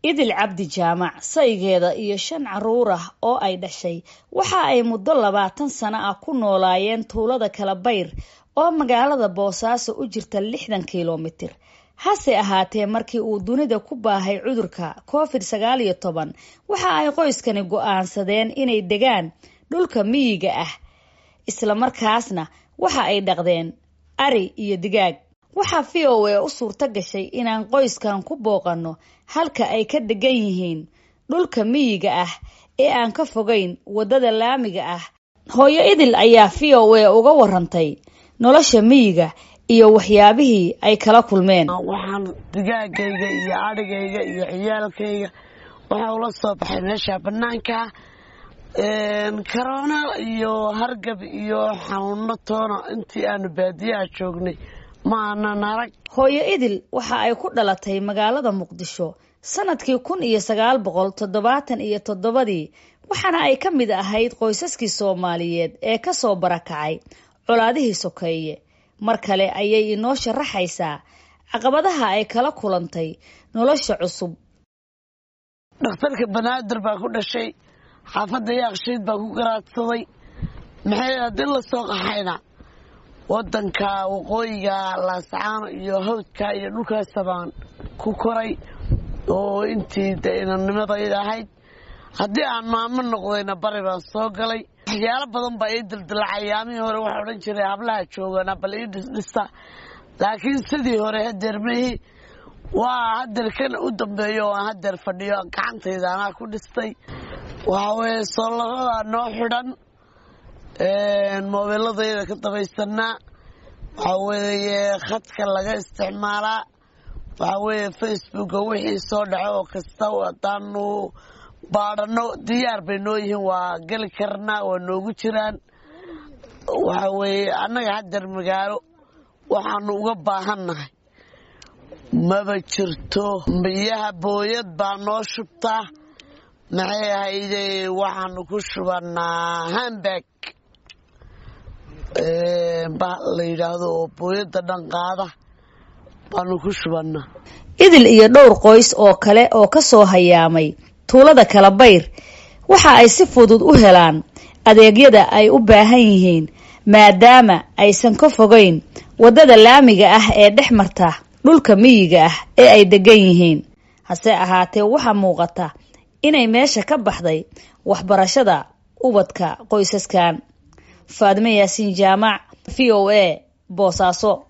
idil cabdi jaamac saygeeda iyo shan caruur ah oo ay dhashay waxa ay muddo labaatan sano ah ku noolaayeen tuulada kalabayr oo magaalada boosaaso u jirta lixdan kilomitir hase ahaatee markii uu dunida ku baahay cudurka covid sagaal iyo toban waxa ay qoyskani go-aansadeen inay degaan dhulka miyiga ah islamarkaasna waxa ay dhaqdeen ari iyo digaag waxaa v o a u suurto gashay inaan qoyskan ku booqanno halka ay ka degan yihiin dhulka miyiga ah ee aan ka fogeyn waddada laamiga ah hooyo idil ayaa v o a uga warantay nolosha miyiga iyo waxyaabihii ay kala kulmeen waxaan digaagayga iyo adhigayga iyo ciyaalkayga waxaa ula soo baxay meesha banaanka karoona iyo hargab iyo xanuuno toona intii aanu baadiyaha joognay ma aanan arag hooyo idil waxa ay ku dhalatay magaalada muqdisho sanadkii kun iyo sagaal boqol toddobaatan iyo toddobadii waxaana ay ka mid ahayd qoysaskii soomaaliyeed ee kasoo barakacay colaadihii sokeeye mar kale ayay inoo sharaxaysaa caqabadaha ay kala kulantay nolosha cusub dhakhtarka banaadir baa ku dhashay xaafadda yaaqshiid baa ku garaadsaday maxay haddii la soo qaxayna waddanka waqooyiga laascaano iyo hawdka iyo dhulkaasa baan ku koray oo intii de inanimadayda ahayd haddii aan maamo noqdayna bari baan soo galay waxyaalo badan baa ii dildilacay yaamihii hore waxaa odhan jiray hablaha joogana bal ii dhisdhista laakiin sidii hore hadeer mehi waa hadeer kan u dambeeyo oo aan hadeer fadhiyo gacantayda anaa ku dhistay waxaa weeye soolaradaa noo xidhan moobeeladayda ka dabaysanaa waxaa weeye khadka laga isticmaalaa waxaa weeye facebooka wixii soo dhaco oo kasta hadaanu baadhano diyaar bay noo yihiin waa geli karnaa waa noogu jiraan waxaa weeye annaga hadeer magaalo waxaanu uga baahannahay maba jirto biyaha booyad baa noo shubtaa maxay ahayde waxaanu ku shubanaa hambag ba la yidhaahdo oo booyadda dhanqaada baanu ku shubannaa idil iyo dhowr qoys oo kale oo kasoo hayaamay tuulada kalabayr waxa ay si fudud u helaan adeegyada ay u baahan yihiin maadaama aysan ka fogeyn waddada laamiga ah ee dhex marta dhulka miyiga ah ee ay degan yihiin hase ahaatee waxaa muuqata inay meesha ka baxday waxbarashada ubadka qoysaskan faadime yaasiin jaamac v o a boosaaso